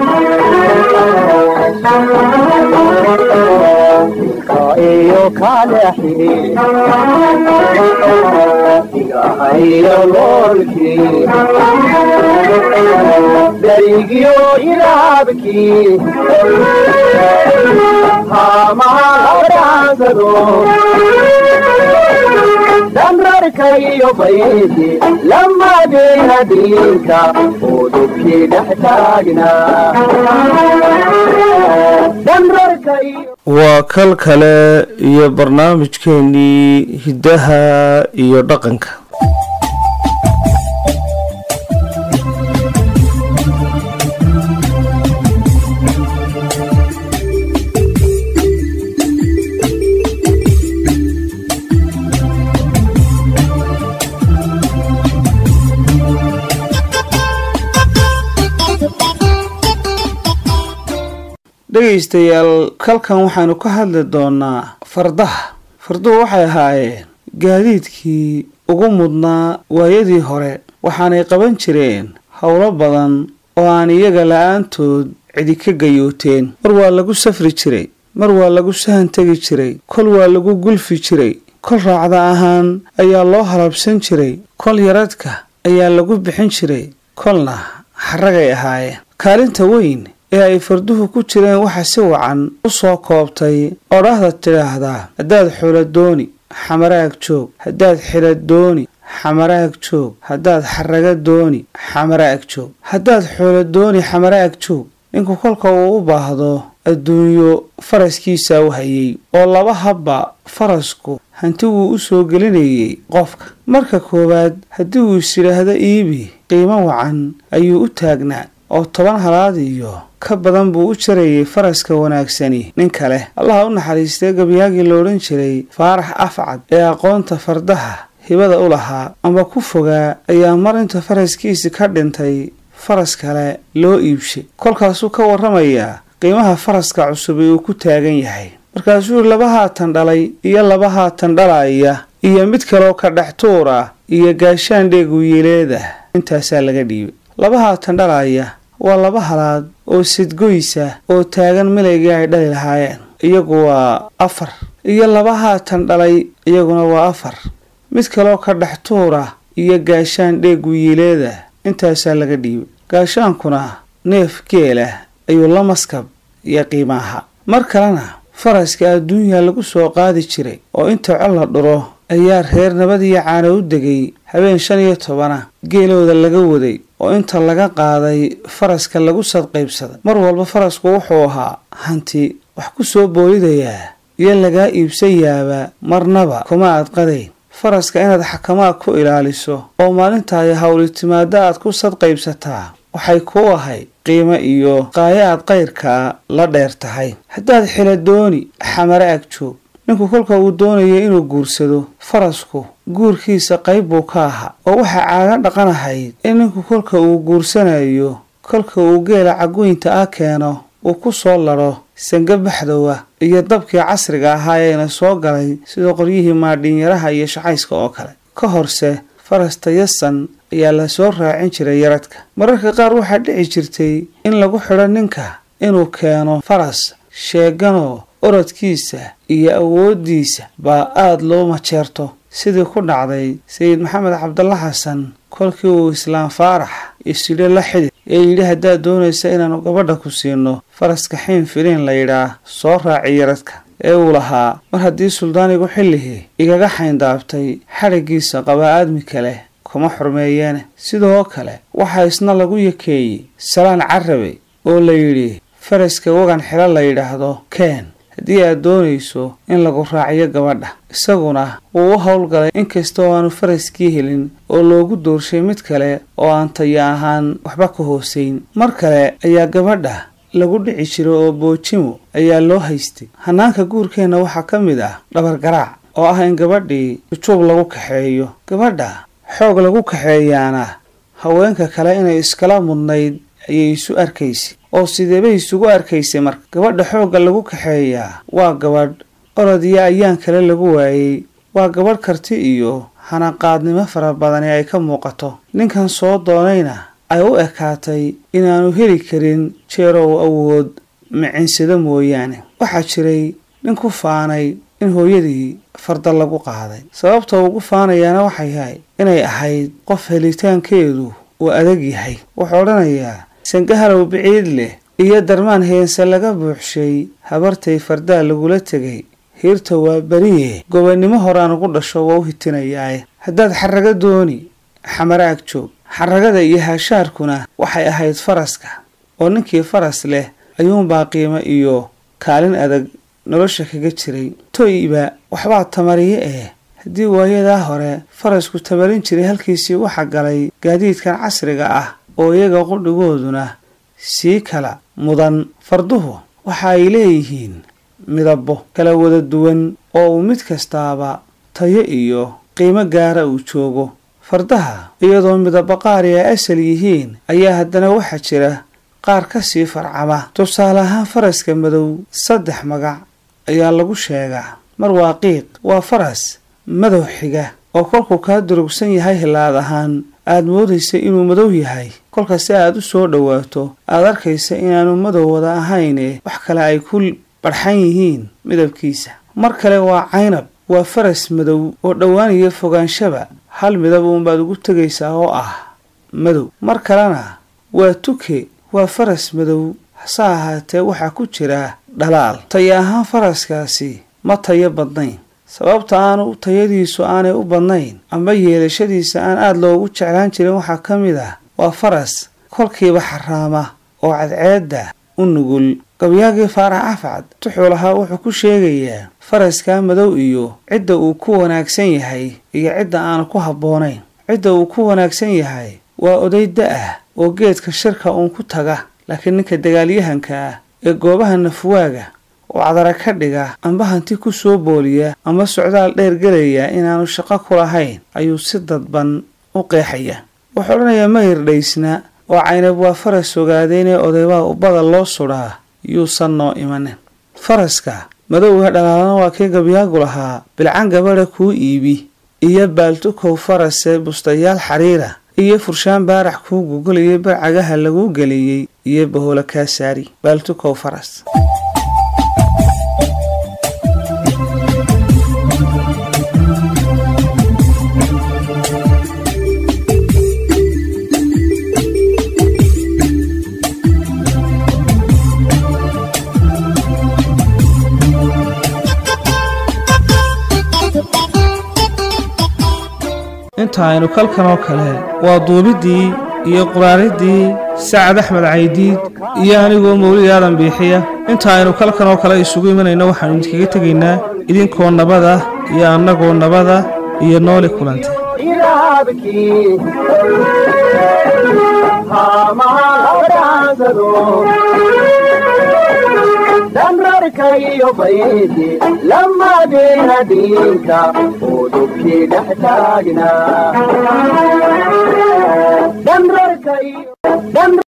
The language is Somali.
iyo kale xidhi igahayo noolkii darigyo ilaabkii haamahaabraansado damrarka iyo baydi lamadeena diinka oo dubkii dhex taagnaa damrarka iyo waa kal kale iyo barnaamijkeenii hiddaha iyo dhaqanka dhegaystayaal kalkan waxaynu ka hadli doonaa fardaha farduhu waxay ahaayeen gaadiidkii ugu mudnaa waayadii hore waxaanay qaban jireen howlo badan oo aan iyaga la-aantood cidi ka gayooteen mar waa lagu safri jiray mar waa lagu sahan tegi jiray kol waa lagu gulfi jiray kol raacda ahaan ayaa loo halabsan jiray kol yaradka ayaa lagu bixin jiray kolna xaragay ahaayeen kaalinta weyn ee ay farduhu ku jireen waxa si wacan u soo koobtay odhahda tidhaahdaa haddaad xula dooni xamaraag joog haddaad xila dooni xamaraag joog haddaad xaraga dooni xamaraag joog haddaad xula dooni xamaraag joog ninku kolka uu u baahdo adduunyo faraskiisa u hayay oo laba habba farasku hanti wuu u soo gelinayay qofka marka koowaad haddii uu is yidhaahdo iibi qiimo wacan ayuu u taagnaa oo toban halaad iyo ka badan buu u jarayay faraska wanaagsani nin kale allaha u naxariistay gabyaagii la odhan jiray faarax afcad ee aqoonta fardaha hibada u lahaa amba ku fogaa ayaa mar inta faraskiisi ka dhintay faras kale loo iibshay kolkaasuu ka warramayaa qiimaha faraska cusub ee uu ku taagan yahay markaasuu yidhi laba haatan dhalay iyo laba haatan dhalaya iyo mid kaloo ka dhex tuur ah iyo gaashaan dheeguyileeda intaasaa laga dhiibay laba haatan dhalaya waa laba halaad oo sidgoysa oo taagan milaygii ay dhali lahaayeen iyagu waa afar iyo laba haatan dhalay iyaguna waa afar mid kaloo ka dhex tuura iyo gaashaan dheeguyileeda intaasaa laga dhiibay gaashaankuna neef geela ayuu la maskab iyo qiimaaha mar kalena faraska adduunyaa lagu soo qaadi jiray oo inta col la dhuro ayaa reer nabad iyo caana u degay habeen shan iyo tobana geelooda laga waday oo inta laga qaaday faraska lagu sadqaybsaday mar walba farasku wuxuu ahaa hanti wax ku soo boolidayaa iyo lagaa iibsayaaba marnaba kuma aad qadayn faraska inaad xakamaad ku ilaaliso oo maalintaay howli timaado aad ku sadqaybsataa waxay kuu ahay qiimo iyo qaayo aad qayrkaa la dheer tahay haddaad xila dooni xamare ag joog ninku kolka uu doonayo inuu guursado farasku guurkiisa qayb buu ka ahaa oo waxaa caaga dhaqan ahayd in ninku kolka uu guursanayo kolka uu geela cagoynta ah keeno uu ku soo ladho sanga baxdowa iyo dabkii casriga ahaa eena soo galay sida qoryihii maadhiinyaraha iyo shacayska oo kale ka horse faras tayasan ayaa la soo raacin jiray yaradka mararka qaar waxaa dhici jirtay in lagu xidho ninka inuu keeno faras sheeganoo orodkiisa iyo awooddiisa baa aada loo majeerto sidii ku dhacday sayid maxamed cabdalla xasan kolkii uu islaam faarax isidho la xidid ee yidhi haddaad doonaysa inaannu gabadha ku siino faraska xiin filiin la yidhaah soo raaci yaradka ee uu lahaa mar haddii suldaanigu xilligii igaga xayndaabtay xadhiggiisa qabaa aadmi kale kuma xurmeeyeene sidoo kale waxaa isna lagu yakeeyey salaan carabe oo la yidhi faraska wagan xilo la yidhaahdo keen haddii aad doonayso in lagu raaciyo gabadha isaguna wuu u howlgalay inkasta oo aanu faraskii helin oo loogu doorshay mid kale oo aan taya ahaan waxba ka hoosayn mar kale ayaa gabadha lagu dhici jiro oo boojimo ayaa loo haystay hanaanka guurkeenna waxaa ka mid ah dhabargaraac oo ah in gabadhii jujuub lagu kaxeeyo gabadha xoog lagu kaxeeyaana haweenka kale inay iskala mudnayd ayay isu arkaysay oo sideebay isugu arkaysay marka gabadha xoogga lagu kaxeeyaa waa gabadh orod iyo ayaan kale lagu waayey waa gabadh karti iyo hanaqaadnimo fara badani ay ka muuqato ninkan soo doonayna ay u ekaatay inaanu heli karin jeerow awood micinsado mooyaane waxaa jiray nin ku faanay in hooyadii farda lagu qaaday sababta ugu faanayaana waxay yahay inay ahayd qof helitaankeedu uu adag yahay wuxuu odhanayaa sangahalow biciid leh iyo darmaan heense laga buuxshay habartay fardaa lagula tegay hiirta waa beriye gobonnimo horaan ugu dhasho waa u hitinayaae haddaad xarrago dooni xamaraag joog xarragada iyo haashaarkuna waxay ahayd faraska oo ninkii faras leh ayuunbaa qiimo iyo kaalin adag nolosha kaga jiray toyba waxbaa tamariye eh haddii waayadaa hore farasku tamarin jiray halkiisii waxa galay gaadiidkan casriga ah oo iyaga qudhigooduna sii kala mudan farduhu waxa ay leeyihiin midabo kala wada duwan oo uu mid kastaaba tayo iyo qiimo gaara uu joogo fardaha iyadoo midabo qaari ay asal yihiin ayaa haddana waxaa jira qaar ka sii farcama tusaale ahaan faraska madow saddex magac ayaa lagu sheegaa mar waa qiiq waa faras madow xiga oo kolkuu kaa durugsan yahay hilaad ahaan aad moodaysa inuu madow yahay kolka si aad u soo dhowaato aad arkaysa inaanu madow wada ahayne wax kale ay ku barxan yihiin midabkiisa mar kale waa caynab waa faras madow oo dhowaaniyo fogaanshaba hal midab uunbaad ugu tegaysaa oo ah madow mar kalena waa tuke waa faras madow hase ahaatee waxaa ku jira dhalaal tayo ahaan faraskaasi ma tayo badnayn sababta aanu tayadiisu aanay u badnayn amba yeelashadiisa aan aada loogu jeclaan jirin waxaa ka mid ah waa faras kolkiiba xaraama oo cadceedda u nugul gabyaagii faarax afcad tuxuu lahaa wuxuu ku sheegayaa faraskaa madow iyo cidda uu ku wanaagsan yahay iyo cidda aanu ku habboonayn cidda uu ku wanaagsan yahay waa oday da-ah oo geedka shirka uun ku taga laakiin ninka dagaalyahanka ah ee goobaha nafwaaga oo cadara ka dhiga amba hanti ku soo booliya ama socdaal dheer gelaya inaanu shaqo ku lahayn ayuu si dadban u qeexaya wuxuu odhanayaa mayr dhaysna oo caynab waa faras ogaadeynee odaybaa ubbada loo sudhaa yuusan noo imanin faraska madowga dhalaalana waa kii gabyaagu lahaa bilcan gabadha kuu iibi iyo baaltukow farase bustayaal xariira iyo furshaan baarax kuu gugulayo barcagaha laguu geliyey iyo bahola kaa saari baaltukow faras inta aynu kalkan oo kale waa duubiddii iyo quraaridii sacad axmed caydiid iyo anigoo mawlid aadan biixiya inta aynu kalkan oo kale isugu imanayno waxaanu idinkaga tegaynaa idinkoo nabada iyo annagoo nabada iyo nooli kulanta ilaabkii haamaha abdaansado dhamrarka iyo baydi lamadeena diinka oo dubkii dhex taagnaa